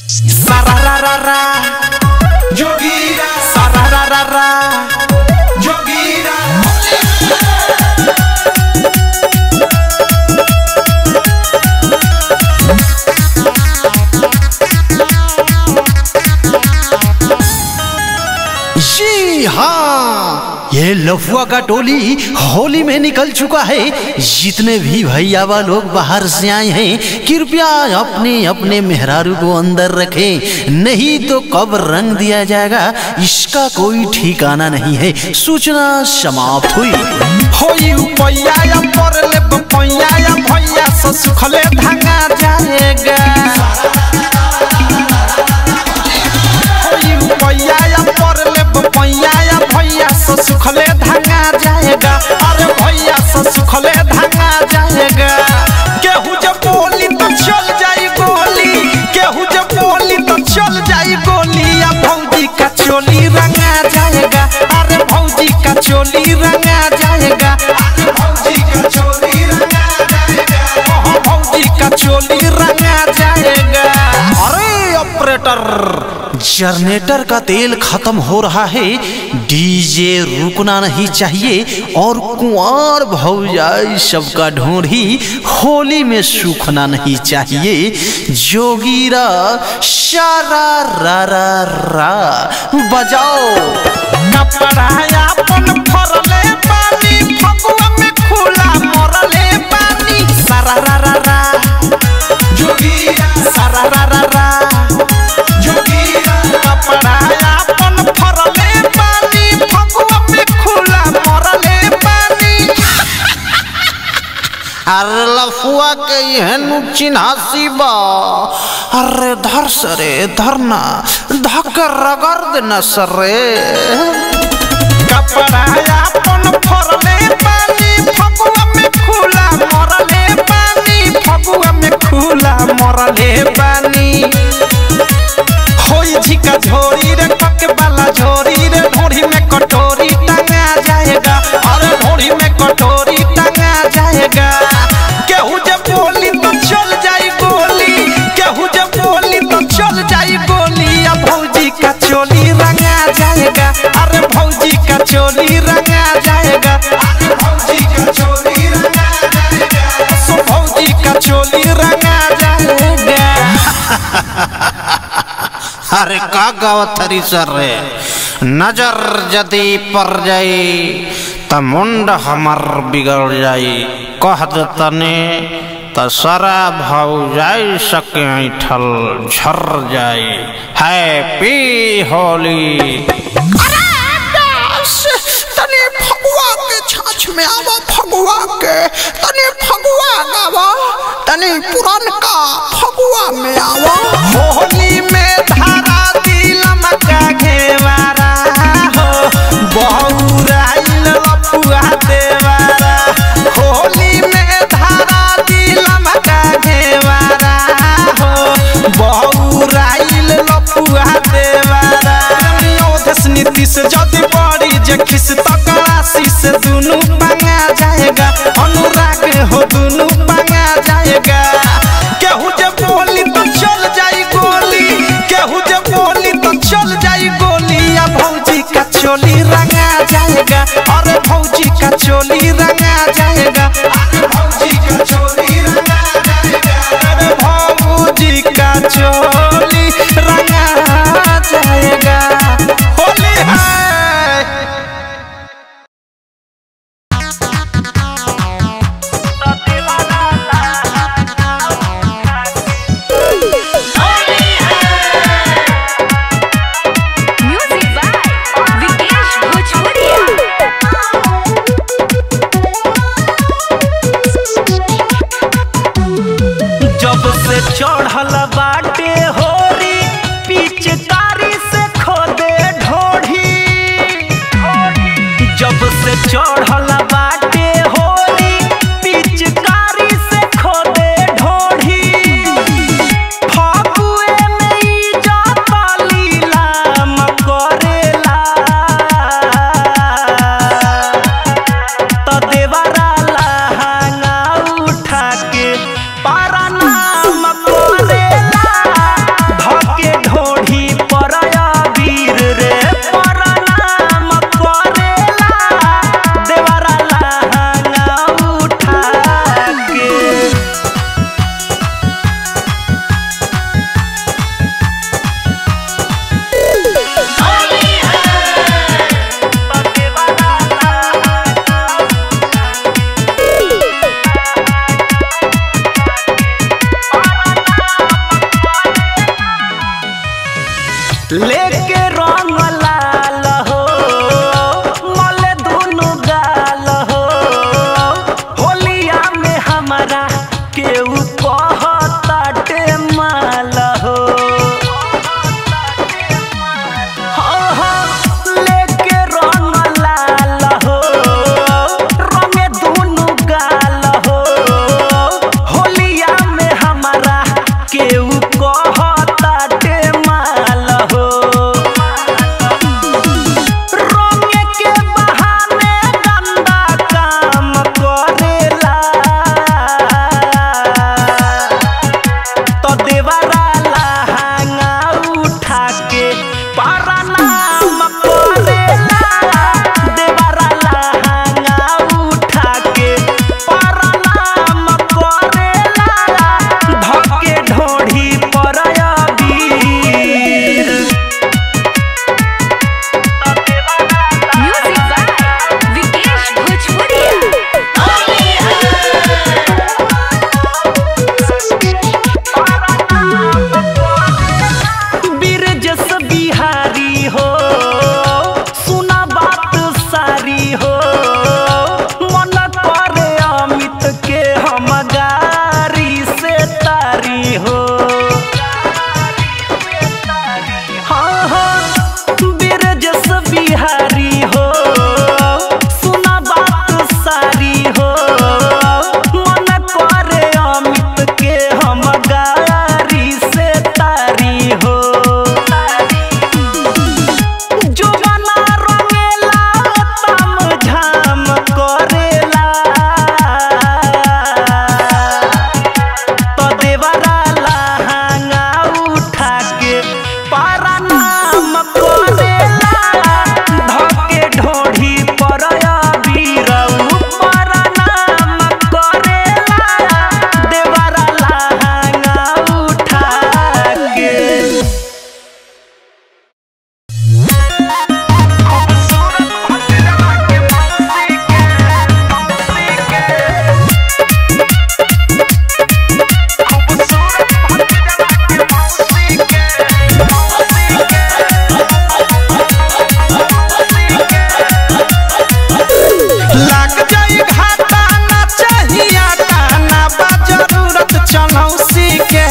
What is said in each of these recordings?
Sarararara. Jogira. Sarararara. Jogira. जी हाँ ये लफुआ का टोली होली में निकल चुका है जितने भी भैया लोग बाहर से आए हैं कृपया अपने अपने मेहरारू को अंदर रखें नहीं तो कब रंग दिया जाएगा इसका कोई ठिकाना नहीं है सूचना समाप्त हुई होई उपैया या परले बपैया या भैया से सुखले धांगा जाएगा होई उपैया या परले बपैया या भैया से सुखले धांगा जाएगा अरे भैया से सुखले धांगा जाएगा केहू जब बोली तो चल जाई गोली केहू जब बोली तो चल जाई गोली या भौजी का चोली रंगा जाएगा अरे भौजी का चोली रंगा जाएगा अरे भौजी का चोली रंगा जाएगा ओहो भौजी का चोली रंगा जाएगा अरे ऑपरेटर जनरेटर का तेल खत्म हो रहा है डीजे रुकना नहीं चाहिए और कुंवर भौजाई सबका ढोंढी होली में सूखना नहीं चाहिए जोगीरा शारा रा रा रा बजाओ कपड़ा अपन फरले पानी फगुआ में खुला मरले पानी सारा रा रा रा जोगीरा सारा रा रा रा जोगीरा कपड़ा अपन फरले पानी फगुआ में खुला मरले पानी अरे लफुआ के यहन चिन्हासी बा अरे धर सरे धरना धक रगड़ देना सरे कपड़ा अपन फरले पानी फगुआ में खुला मरले पानी फगुआ में खुला मरले पानी होई झिका झोरी रे कके वाला झोरी रे ढोरी में कटोरी टंगा जाएगा अरे ढोरी में कटोरी टंगा जाएगा केहू जब बोली तो चल जाई गोली केहू जब बोली तो चल जाई गोली या भौजी का चोली रंगा जाएगा अरे भौजी का चोली रंगा जाएगा अरे भौजी का चोली रंगा जाएगा सो भौजी का चोली रंगा जाएगा अरे का गावत थरी सर रे नजर जदी पर जाई त मुंड हमर बिगड़ जाई कह दे तने त सारा भाव जाई सके ऐठल झर जाई हैप्पी होली तने फगुआ के छाछ में आवा फगुआ के तने फगुआ गावा तने पुरनका फगुआ में आवा होली में धारा दिलम का घेवारा हो बहुराइल लपुआ देवारा होली में धारा दिलम का घेवारा हो बहुराइल लपुआ देवारा योधस नीतीश जदि बड़ी जे खिस तकरासी से दुनु पंगा जाएगा अनुराग हो दुनु पंगा जाएगा केहू जब बोली तो चल जाई गोली केहू जब बोली तो चल जाई गोली या भौजी का चोली रंगा जाएगा अरे भौजी का चोली रंगा जाएगा अरे भौजी का चोली रंगा जाएगा अरे भौजी का चोली रंगा जाएगा होली है Music by Vikesh Bhojpuria. जब से चढ़ल बाटे होरी पिचकारी से खोदे ढोढ़ी जब से चढ़ल बाटे होरी पिचकारी से खोदे ढोढ़ी फागुए में ई जाता लीलाम करेला त देवरा लहंगा उठा के पारा नाम करेला लेके रंग लाल हो मले दुनु गाल हो होलिया में हमारा केहू कहताटे माल हो हाँ, हाँ, लेके रंग लाल हो रंगे दुनु गाल हो होलिया में हमारा केहू कहताटे माल हो रंगे के बहाने गंदा काम करेला तो देवरा लहंगा उठा के पारा नाम करेला देवरा लहंगा उठा के पारा नाम करेला धके ढोढ़ी पर अबीर Music by Vikesh Bhojpuria. बीर जस बिहारी हो सुना बात सारी हो मन करे अमित के हम गारी से तारी हो हाँ हाँ बीर जस बिहारी हो सुना बात सारी हो मन करे अमित के हम गारी से तारी हो जुबाना रंगेला तम झाम करेला तो देवरा लहंगा उठा के पारा नाम करेला धके ढोढ़ी पर अबीरऊ पारा नाम करेला देवरा लहंगा उठा के लाग जाई घाटा ना चाहिए ना बा जरूरत चनौसी के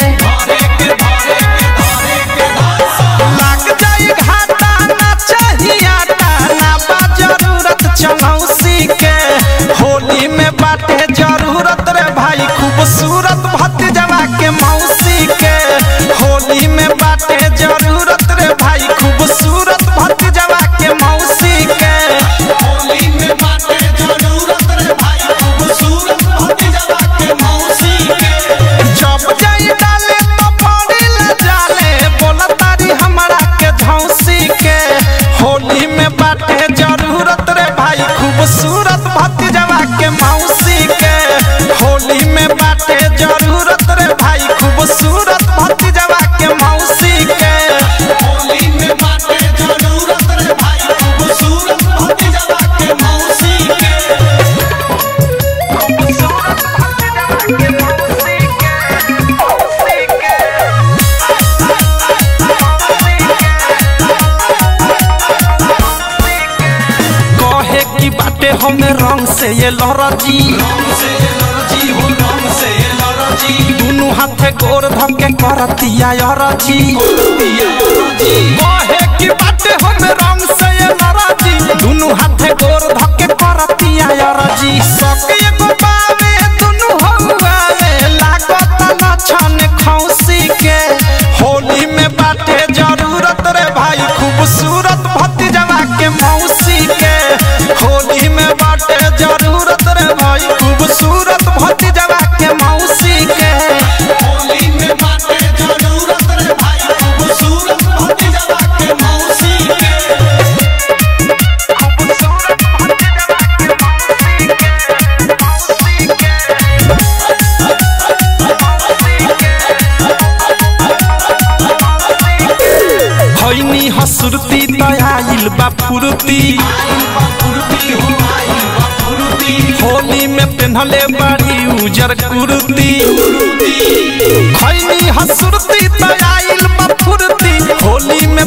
लाग जाई घाटा ना चाहिए ना बा जरूरत चनौसी के होली में बाटे जरूरत रे भाई खूबसूरत भतीजवा के मौसी के होली में बाटे जरूरत रे भाई खूबसूरत भतीजवा के मौसी के होली में बाटे जरूरत रे भाई खूबसूरत भतीजवा के मौसी के जब जाई डाले तो पड़ी ले जाले बोला तारी हमरा के झौसी के होली में बाटे जरूरत रे भाई खूबसूरत भतीजवा के मौसी के होली में बाटे जरूरत रे भाई खूबसूरत भतीजवा के मौसी के होली में बाटे जरूरत रे भाई खूबसूरत भतीजवा के मौसी के कहे की बाटे हमें रंग से ये लरजी दोनों हाथे गोर धके करतिया यरजी कहे की बाटे हमें रंग से ये लरजी दोनों हाथे गोर धके करतिया यरजी सके एगो बावे दोनों हवावे लागत न छन खौसी के होली में बाटे जरूरत रे भाई खूबसूरत भतीजवा के मौसी के होली में बाटे जरूरत रे भाई खूबसूरत भतीजवा के मौसी के होली में बाटे जरूरत रे भाई खूबसूरत भतीजवा के मौसी के खैनी हसुरती तयाइल बा फुरती होली में पेन्हले बाड़ी उजर कुर्ती खैनी हसुरती तयाइल बा फुरती होली में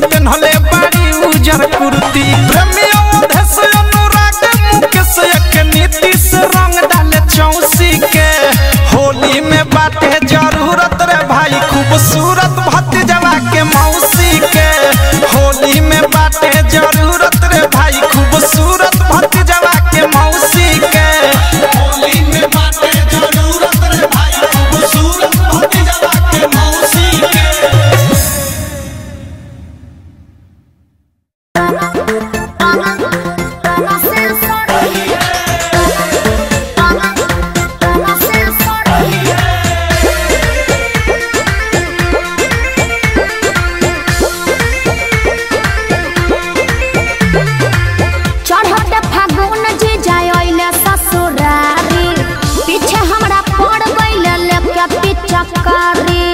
पिचकारी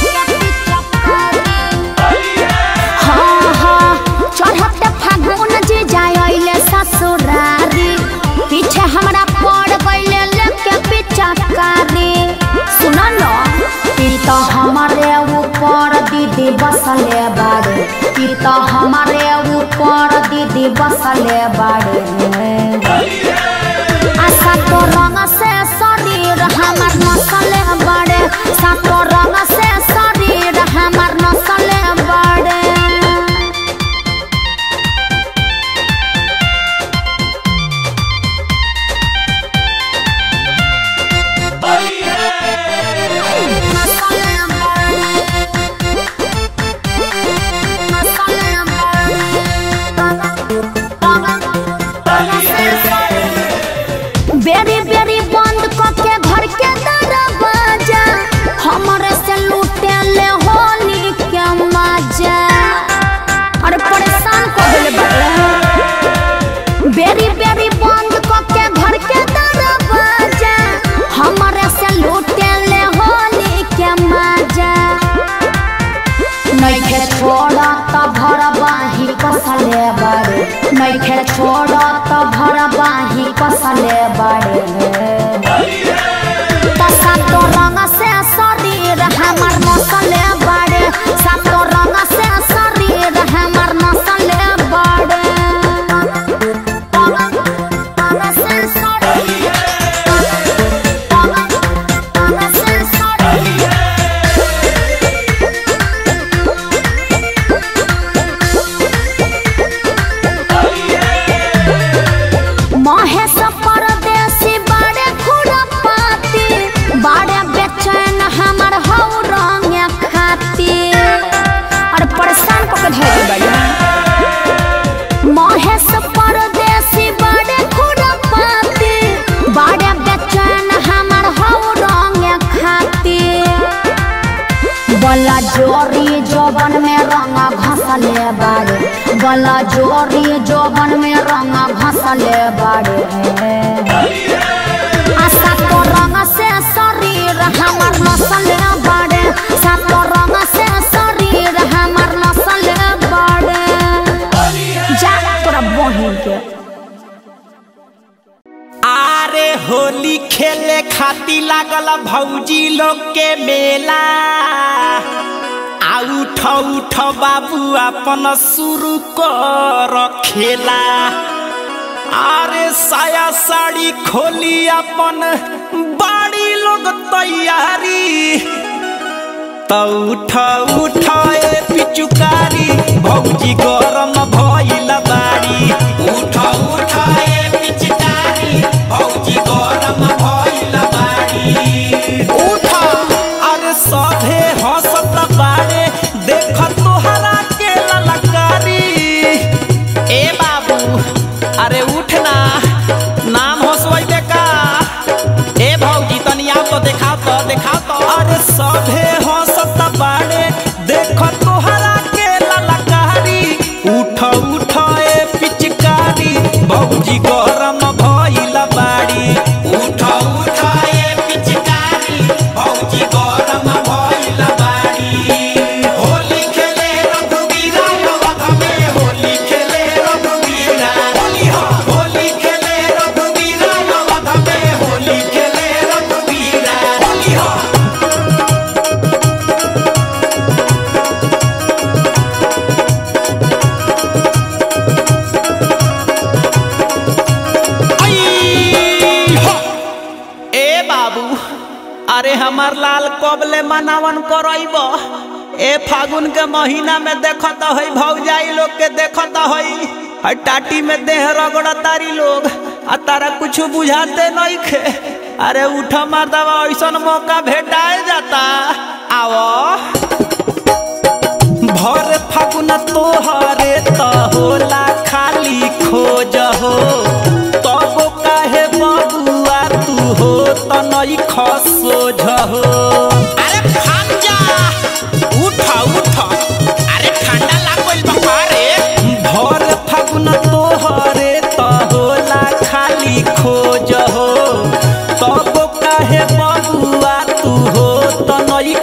हाँ हाँ चढ़ते फागुन जी जाइले ससुरारी पीछे हमरा पड़ गइले लेके पिचकारी सुन न ई तो हमारे ऊपर दीदी बसले बाड़े ई तो हमारे ऊपर दीदी बसले बाड़े आशा तो रंग से शरीर हमार नसले बड़े सातो रंग से शरीर हमार नसले बड़े बेरी बेरी बंद करके घर के दरवाजा हमरे से लूटे ले होली के मजा अरे परेशान कर देले बाड़े बेरी बेरी बंद करके घर के दरवाजा हमरे से लूटे ले होली के मजा नैखे छोड़ा त भर बाही कसले बाड़े नैखे छोड़ा त भर बाही कसले बाड़े त सातो रंग से शरीर हमर नसले बाड़े सातो रंग से शरीर हमर नसले बाड़े रंग से शरीर रंग से शरीर महेश परदेसी बड़े खुरपाती बड़े बेचैन हमर हौ रंग खाती और परेशान को के धैर्य बड़ी महेश परदेसी बड़े खुरपाती बड़े बेचैन हमर हौ रंग खाती बला जोरी जोबन में रंग घसले बाड़े बला जोरी जोबन में रंग घसले बाड़े आ सातो रंग से शरीर हमर नसले बाड़े सातो रंग से शरीर हमर नसले बाड़े जा तोरा बहिन के आरे होली खेले खाती लागल भौजी लोग के मेला आ उठ उठ बाबू अपन शुरू कर खेला आरे साया साड़ी खोली अपन बाड़ी लोग तैयारी त उठ उठ ए पिचुकारी भौजी गरम भइल बाड़ी उठ उठ ए पिचुकारी भौजी गरम भइल बाड़ी उठ अरे सभे हंसत बाड़े देख तोहरा के ललकारी ए बाबू अरे उठ ना नाम हंसवैबे का ए भौजी तनी आप तो देखाओ तो देखाओ तो अरे सभे हंसत बाड़े देख तोहरा के ललकारी उठ उठ ए पिचकारी भौजी गरम भइल बाड़ी उठ उठ ए पिचकारी भौजी गरम भइल बाड़ी होली खेले रघुवीरा नवध में होली खेले रघुवीरा होली हो होली खेले रघुवीरा नवध में होली खेले रघुवीरा होली हो आई हो ए बाबू अरे हमार लाल कबले मनावन करब ए फागुन के महीना में देखत हई भौजाई लोग के देखत हई हई टाटी में देह रगड़ तारी लोग आ तारा कुछ बुझाते नहीं खे अरे उठ मर्दवा ऐसन मौका भेटाए जाता आओ भर फागुन तोहरे त होला खाली खोज हो तब काहे बबुआ तू हो त नई खसोझ हो अरे भाग जा उठ उठ अरे ठंडा लागल बा रे भर फागुन तोहरे त होला खाली खोज हो तब काहे बबुआ तू हो त नई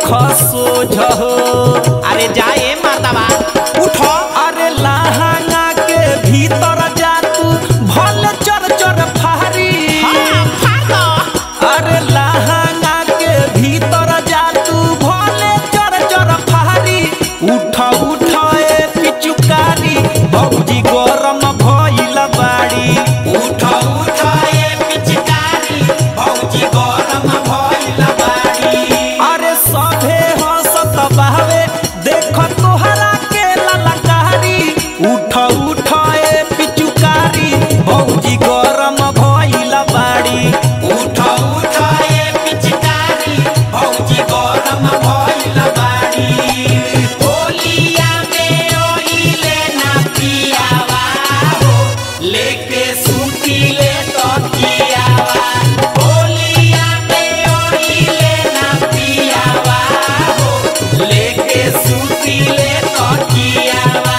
बहावे देख तोहरा के ललकारी उठ उठ ए पिचुकारी भौजी गरम भइल बाड़ी उठ उठ ए पिचकारी भौजी गरम भइल बाड़ी होलिया में ओइले ना पियावा हो लेके सूती ले तकियावा होलिया में ओइले ना पियावा हो लेके सूती ले तकियावा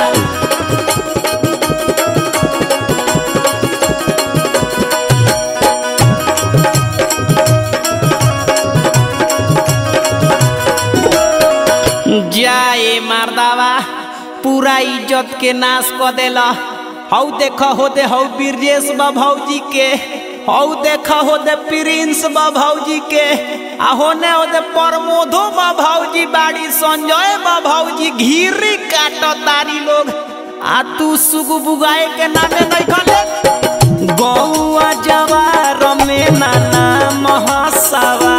जाए मारदावा पूरा इज्जत के नाश क देला हौ देख हो दे हौ ब्रजेश बा भौजी के हौ देख हो दे प्रिंस बा भौजी के आ होने हो दे प्रमोदो बा भौजी बाड़ी संजय बा भौजी घीरी काट तारी लोग आ तू सुगु बुगाए के नामे नहीं खले गौआ जवार में नाना महसवा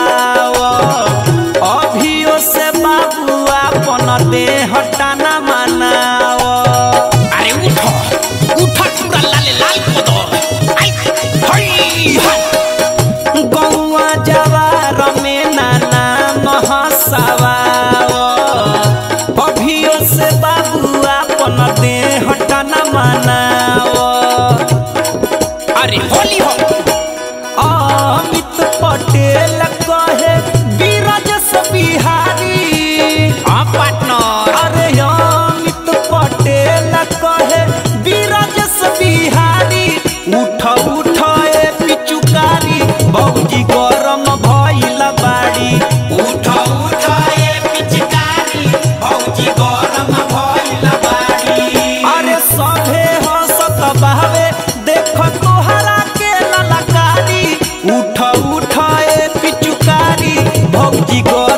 अभियो से बाबू अपन देह टाना मनाओ अरे उठो उठो पूरा लाले लाल को दो आई हई हई गौआ जवार में नाना महसवा अभियो से बाबू अपन देह टाना मनाओ अरे होली हो अमित पटेल कहे बीरजस बिहारी हाँ पार्टनर अरे अमित पटेल कहे बीरजस बिहारी उठ उठ ए पिचुकारी भौजी गरम भइल बाड़ी उठ उठ ए पिचुकारी भौजी गरम भइल बाड़ी अरे सभे हंसत बहावे देख तोहरा के ललकारी उठ उठ ए पिचुकारी भौजी गो